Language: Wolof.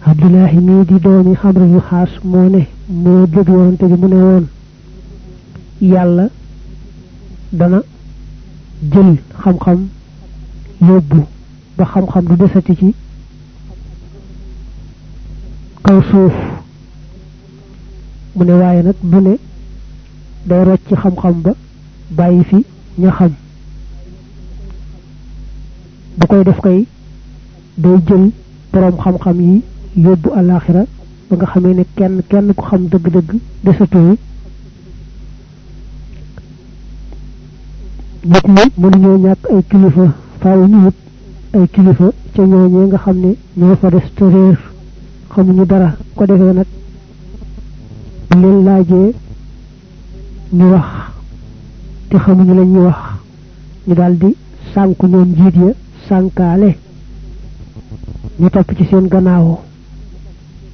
abdullahi mii di doomi xamru yu xaas moo ne moo dëgg yonante bi mu ne woon yàlla dana jël xam-xam yóbbu ba xam-xam du desati ci kaw suuf mu ne waaye nag du ne day rocc ci xam-xam ba bàyyi fi ña xam bu koy def kay day jël boroom xam-xam yi yóbbu alaxira ba nga xamee ne kenn kenn ku xam dëgg-dëgg desatoo nit ñi mënuñoo ñàkk ay kilifa faaw ñu wut ay kilifa ca ñooñee nga xam ne ñoo fa des te réer xamuñu dara ko defee nag bu leen laajee ñu wax te xamuñu la ñuy wax ñu daldi sànku ñoom njiit ya sànkaale ñu topp ci seen gannaawoo